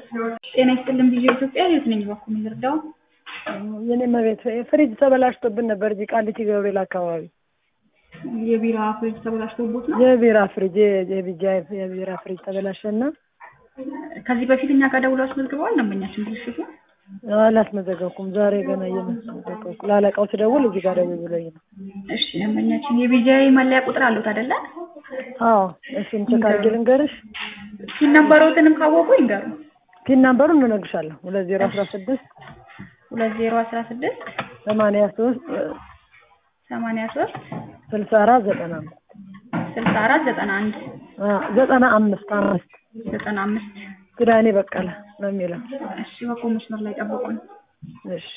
ጤና ይስጥልን ቪዲዮ ኢትዮጵያ የት ነኝ በኩል የሚረዳው የኔ መቤት ፍሪጅ ተበላሽቶብን ነበር እዚህ ቃሊቲ ገብርኤል አካባቢ የቢራ ፍሪጅ ተበላሽቶቦት ነው። የቢራ ፍሪጅ የቢጃ የቢራ ፍሪጅ ተበላሸና ከዚህ በፊት እኛ ጋር ደውለው አስመዝግበዋል። ደንበኛችን ብልሽቱ አላስመዘገብኩም። ዛሬ ገና እየመዘገብኩ ላለቃው ስደውል እዚህ ጋር ደውል ብሎኝ ነው። እሺ ደንበኛችን የቢጃይ መለያ ቁጥር አሉት አይደለ? አዎ እሱን ቼክ አድርጌ ልንገርሽ። ሲን ነበረውትንም ካወቁ ይንገሩ። ፒን ናምበሩን እንነግርሻለሁ። ሁለት ዜሮ አስራ ስድስት ሁለት ዜሮ አስራ ስድስት ሰማንያ ሶስት ሰማንያ ሶስት ስልሳ አራት ዘጠና አምስት ስልሳ አራት ዘጠና አንድ ዘጠና አምስት አምስት ዘጠና አምስት ኪዳኔ በቀለ ነው የሚለው። እሺ በኮ መስመር ላይ ጠብቁኝ። እሺ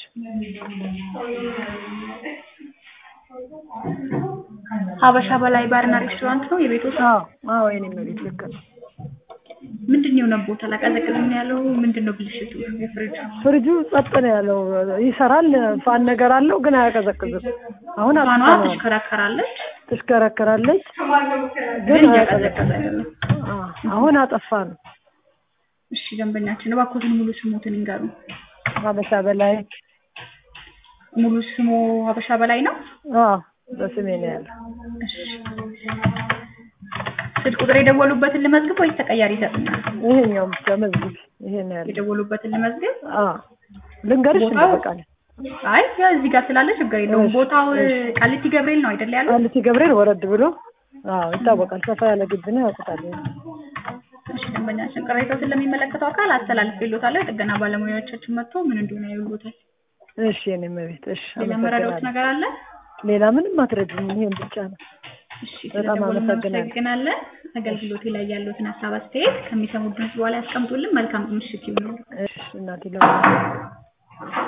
ሀበሻ በላይ ባርና ሬስቶራንት ነው የቤቱ ስም? አዎ አዎ የኔ መቤት ልክ ነው። ምንድን ነው የሆነቦት? አላቀዘቅዝም ነው ያለው? ምንድን ነው ብልሽቱ? የፍሪጅ ፍሪጁ ጸጥ ነው ያለው። ይሰራል፣ ፋን ነገር አለው ግን አያቀዘቅዝም። አሁን ፋኗ አጥፍተነዋል። ትሽከረከራለች ትሽከረከራለች ግን ግን እያቀዘቀዘ አይደለም። አዎ፣ አሁን አጠፋ ነው። እሺ ደንበኛችን እባክዎትን ሙሉ ስሞትን ይንገሩ። ሀበሻ በላይ ሙሉ ስሙ ሀበሻ በላይ ነው? አዎ በስሜ ነው ያለው። እሺ ስልክ ቁጥር የደወሉበትን ልመዝግብ ወይስ ተቀያሪ ይሰጡኛል? ይሄኛውም ብቻ መዝግብ። ይሄ ነው ያለው። የደወሉበትን ልመዝግብ? አዎ ልንገርሽ ቦታው? እንደበቃለ አይ ያ እዚህ ጋር ስላለ ችግር የለውም። እሺ፣ ቦታው እሺ። ቃሊቲ ገብርኤል ነው አይደል ያለው? ቃሊቲ ገብርኤል ወረድ ብሎ አዎ ይታወቃል። ሰፋ ያለ ግቢ ነው ያውቁታል። እሺ ደንበኛችን ቅሬታዎትን ለሚመለከተው አካል አስተላልፌልዎታለሁ። የጥገና ባለሙያዎቻችን መጥቶ ምን እንደሆነ ያዩልዎታል። እሺ የኔ መቤት እሺ፣ ሌላ መረዳዎት አመሰግናለሁ። ነገር አለ? ሌላ ምንም አትረጅም። ይሄን ብቻ ነው። እሺ በጣም ስለደወሉ አመሰግናለሁ። እናመሰግናለን። አገልግሎቴ ላይ ያሉትን ሀሳብ አስተያየት ከሚሰሙት ድምጽ በኋላ ያስቀምጡልን። መልካም ምሽት ይሁን። እሺ እናቴ ለማ